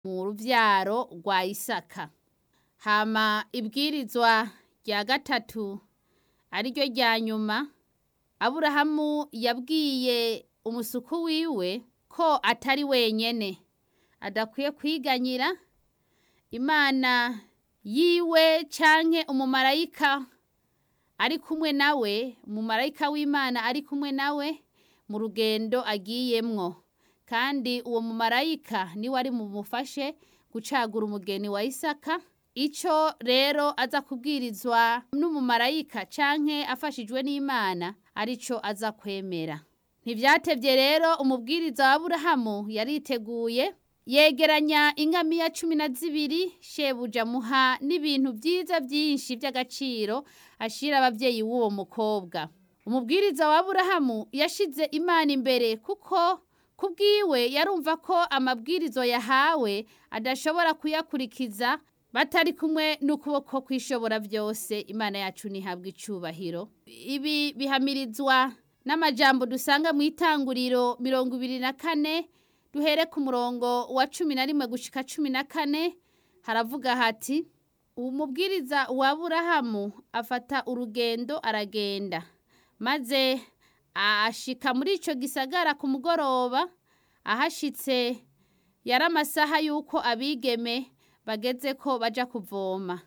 mu ruvyaro rwa isaka hama ibwirizwa rya gatatu ariryo rya nyuma aburahamu yabwiye umusuku wiwe ko atari wenyene adakwiye kwiganyira imana yiwe canke umumarayika ari kumwe nawe umumarayika w'imana ari kumwe nawe mu rugendo agiyemwo kandi uwo mumarayika niwe ari bumufashe gucagura umugeni wa isaka ico rero aza kubwirizwa n'umumarayika canke afashijwe n'imana arico aza kwemera ntivyatevye rero umubwiriza wa aburahamu yariteguye yegeranya ingamiya cumi na zibiri shebuja muha n'ibintu vyiza vyinshi vy'agaciro ashira abavyeyi w'uwo mukobwa umubwiriza wa aburahamu yashize imana imbere kuko kubwiwe yarumva ko amabwirizo yahawe adashobora kuyakurikiza batari kumwe n'ukuboko kwishobora vyose imana yacu ntihabwa icubahiro ibi bihamirizwa n'amajambo dusanga mu itanguriro mirongo ibiri na kane duhere ku murongo wa cumi na rimwe gushika cumi na kane haravuga hati umubwiriza wa aburahamu afata urugendo aragenda maze ashika muri ico gisagara ku mugoroba ahashitse yari amasaha y'uko abigeme bageze ko baja kuvoma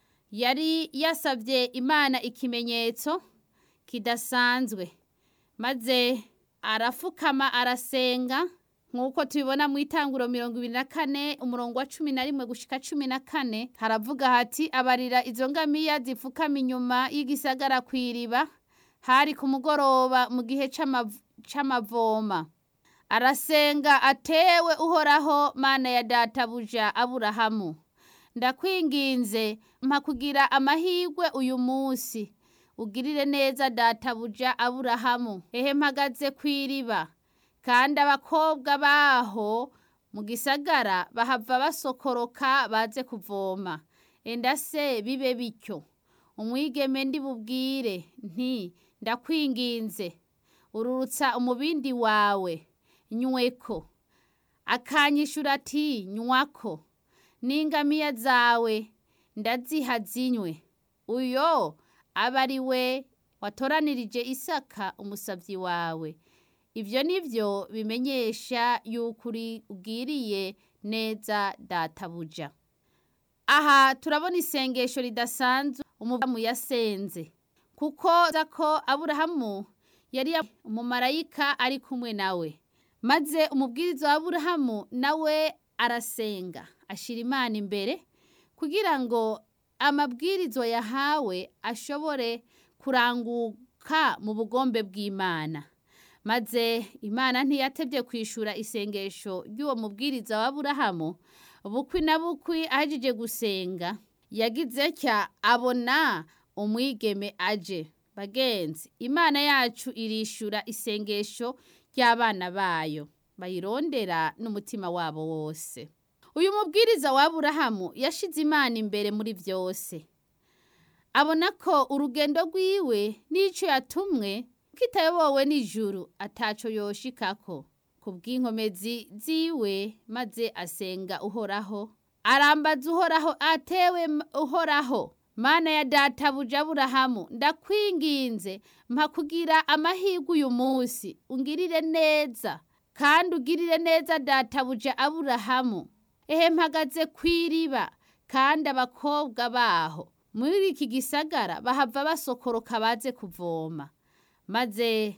yari yasavye imana ikimenyetso kidasanzwe maze arafukama arasenga nk'uko tubibona mu itanguro mirongo ibiri na kane umurongo wa cumi na rimwe gushika cumi na kane haravuga hati abarira izo ngamiya zipfukama inyuma y'igisagara kw'iriba hari ku mugoroba mu gihe c'amavoma arasenga atewe uhoraho mana ya databuja aburahamu ndakwinginze mpa kugira amahirwe uyu munsi ugirire neza databuja aburahamu ehe mpagaze kw'iriba kandi abakobwa baho mu gisagara bahava basokoroka baze kuvoma enda se bibe bityo umwigeme ndi bubwire nti ndakwinginze ururutsa umubindi wawe nyweko akanyishura ati nywako n'ingamiya zawe ndaziha zinywe uyo aba ari we watoranirije isaka umusavyi wawe ivyo nivyo bimenyesha yuko uri ubwiriye neza databuja aha turabona isengesho ridasanzwe umudamu yasenze kuko ko aburahamu yari umumarayika ari kumwe nawe maze umubwiriza wa aburahamu nawe arasenga ashira imana imbere kugira ngo amabwirizo yahawe ashobore kuranguka mu bugombe bw'imana maze imana ntiyatevye kwishura isengesho ry'uwo mubwiriza wa aburahamu bukwi na bukwi ahejeje gusenga yagize cya abona umwigeme aje bagenzi imana yacu irishura isengesho ry'abana bayo bayirondera n'umutima wabo wose uyu mubwiriza wa aburahamu yashize imana imbere muri byose abona ko urugendo rwiwe n'ico yatumwe kitayobowe n'ijuru ataco yoshikako ku bw'inkomezi ziwe maze asenga uhoraho arambaza uhoraho atewe uhoraho mana ya databuja aburahamu ndakwinginze mpa kugira amahirwe uyu munsi ungirire neza kandi ugirire neza databuja aburahamu ehe mpagaze kw'iriba kandi abakobwa baho muri iki gisagara bahava basokoroka baze kuvoma maze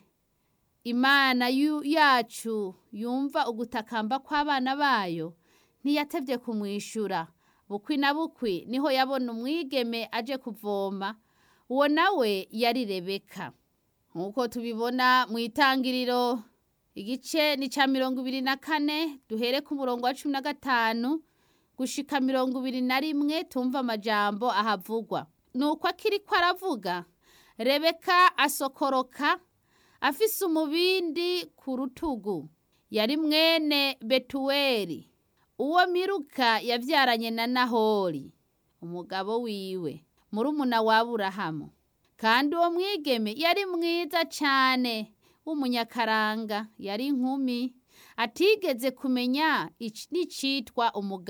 imana yacu yumva ugutakamba kw'abana bayo ntiyatevye kumwishura bukwi na bukwi niho yabona umwigeme aje kuvoma uwo nawe yari rebeka nk'uko tubibona mu itangiriro igice ni ca mirongo ibiri na kane duhere ku murongo wa cumi na gatanu gushika mirongo ibiri na rimwe tumva amajambo ahavugwa nuko akiriko aravuga rebeka asokoroka afise umubindi ku rutugu yari mwene betuweli uwo miruka yavyaranye na nahori umugabo wiwe murumuna wa aburahamu kandi uwo mwigeme yari mwiza cane w'umunyakaranga yari inkumi atigeze kumenya n'icitwa umugabo